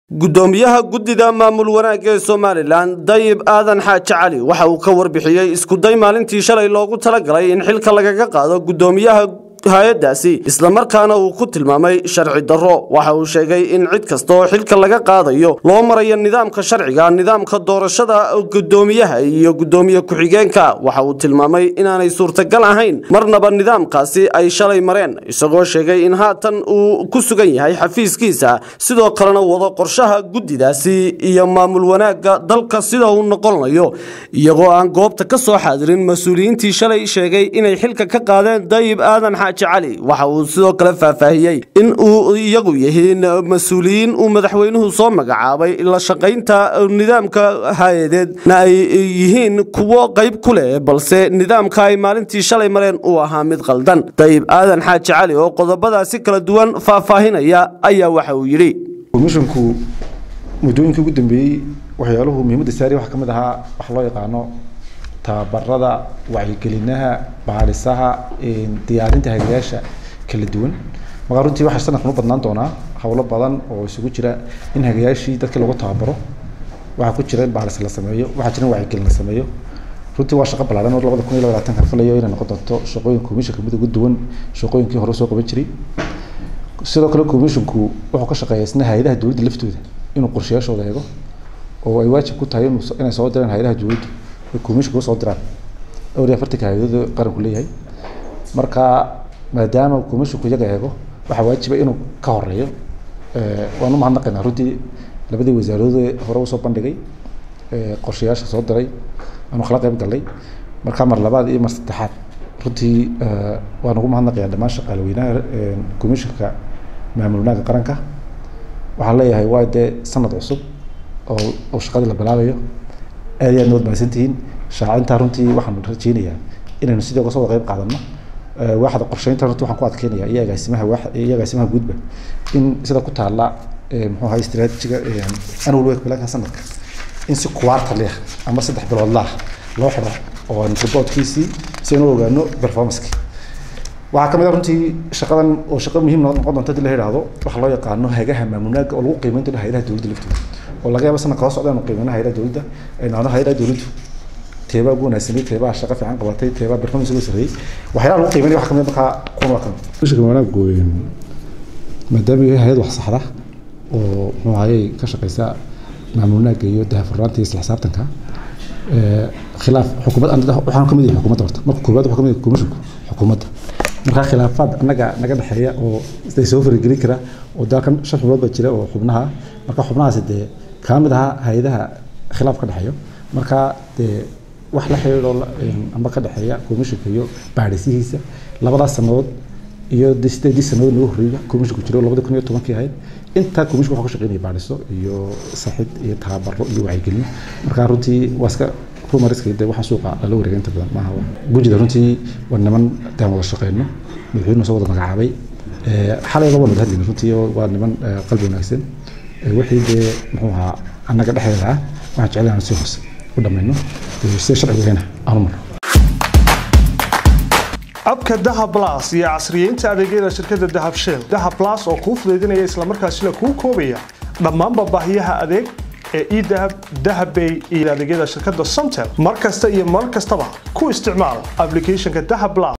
gudoomiyaha guddida maamul wanaagga ee somalilan dayib aadan xaaji cali waxa uu ka warbixiyey iskuday maalintii shalay loogu talagalay in xilka lagaga qaado gudoomiyaha hay-addaasi islamarkaana uu ku tilmaamay sharci darro waxa uu sheegay in cid kasta oo xilka laga qaadayo loo marayo nidaamka sharciga nidaamka doorashada gudoomiyaha iyo gudoomiye ku-xigeenka waxa uu tilmaamay inaanay suurtagal ahayn marnaba nidaamkaasi ay shalay mareen isagoo sheegay in haatan uu ku sugan yahay xafiiskiisa sidoo kalena wado qorshaha guddidaasi iyo maamul wanaagga dalka sida uu noqonayo iyagoo aan goobta ka soo xaadirin mas-uuliyiintii shalay sheegay inay xilka ka qaadeen dayib aadan cali waxa uu sidoo kale faahfaahiyey in uu iyagu yihiin mas-uuliyiin uu madaxweynuhu soo magacaabay la shaqaynta nidaamka hay-adeedna ay yihiin kuwo qayb ku leh balse nidaamka ay maalintii shalay mareen uu ahaa mid qaldan dayib aadan xaaji cali oo qodobadaasi kala duwan faahfaahinaya ayaa waxa uu yidhi komishinku muddooyinkii ugu dambeeyey waxyaaluhu muhiimadda saari waxaa ka mid ahaa wax loo yaqaano tababarada wacyigelinaha baadhisaha diyaarinta hagayaasha kala duwan markaa runtii waxaa sanadkan u badnaan doonaa howlo badan oo isugu jira in hagayaashii dadkii lagu tababaro waxaa ku jira in baadhis la sameeyo waxaa jira in wacyigelin la sameeyo runtii waa shaqo ballaaran oo labada kun iyo labaatankan filayo inay noqon doonto shaqooyin komishinka mid ugu duwan shaqooyinkii hore soo qaban jiray sidoo kale komishinku wuxuu ka shaqeeyaa isna hay-adaha dowladda laftooda inuu qorshayaashooda eego oo ay waajib ku tahay inay soo diraan hay-adaha dowladda commissionka usoo diraan dhowr iyo afartanka hay-adooda qaranku leeyahay marka maadaama commissionku iyaga eego waxaa waajiba inuu ka horeeyo waan u mahadnaqaynaa runtii labadii wasaaradooda hore usoo bandhigay qorshayaasha soo diray aanu kala qayb galnay marka mar labaad iyo mar saddexaad runtii waan ugu mahadnaqayaa dhammaan shaqaalaweynaha commissionka maamul wanaagga qaranka waxaan leeyahay waa dee sanad cusub oo oo shaqadii la bilaabayo aad iyo aad nood mahadsantihiin shaacintaa runtii waxaan rajeynayaa inaynu sidii uga soo wada qayb qaadano waaxda qorsheynta runtii waxaan ku adkeynaya iyo agaasimaha waax iyo agaasimaha guudba in sida ku taalla muxuu ahaa istiraatijiga annual work planka sanadka in si quarterly ah ama saddex biloodla ah loo xidho oo aan reportkiisii si aynu ogaano performanceki waxaa ka mid ah runtii shaqadan oo shaqo muhiim noqon doonta hadii la yidhaahdo waxa loo yaqaano hagaha maamulnaaga oo lagu qiimeyn doono hay-adaha dowladda laftooda oo laga yaabo sanadka hoo socda anu qiimeyna hay-adaha dowladda aynaano hay-adaha dowladdu teebaa ugu wanaagsanay teebaa shaqo fiican qabatay teebaa performance ugu sarreeyey waxyaalaha lagu qiimeynaya waxa kamid markaa kuwan waa kamid mushka wanaaggu maadaama yahay hay-ad wax saxda oo muxuu ahayey ka shaqeysa maamul wanaagga iyo dahafurnaanta iyo isla xisaabtanka khilaaf xukuumad waxaan kamid yahay xukuumadda horta marka koowaad waxaa kamid yahay komishinku xukuumadda markaa khilaafaad annaga naga dhexeeya oo isday soo faragelin kara oo dalkan shan xubnood baa jira oo xubnaha marka xubnahaasi dee kaa mid ahaa hay-adaha khilaaf ka dhexeeyo marka dee wax la xiriiro amba ka dhexeeya komishinka iyo baadhisihiisa labadaas sanadood iyo sideedii sanadood nagu horreeya komishinku jiro labada kun iyo tobankii ahayd intaa komishinku wuxuu ka shaqeynaya baadhiso iyo saxid iyo tababaro iyo wacyigelin marka runtii waa iska rumariska de waxaa suuqa lala wareega inta badan maaha gujida runtii waa niman daan wada shaqeyno madaxweynuhu soo wada magacaabay xalay laba wada hadlayna runtii waa niman qalbi wanaagsan wixii dee muxuu ahaa annaga dhexdeeda ah waxaan jecel inaan si hoose u dhammayno sida sharcigahayna aanu marno abka dahab blas iyo casriyeynta adeegyada shirkadda dahab shell dahab blas oo kuu fudaydinaya islamarkaasina kuu koobaya dhammaanba baahiyaha adeeg ee edahab dahabbay iyo adeegyada shirkadda somtel mar kasta iyo mar kastaba ku isticmaal applicationka dahab blas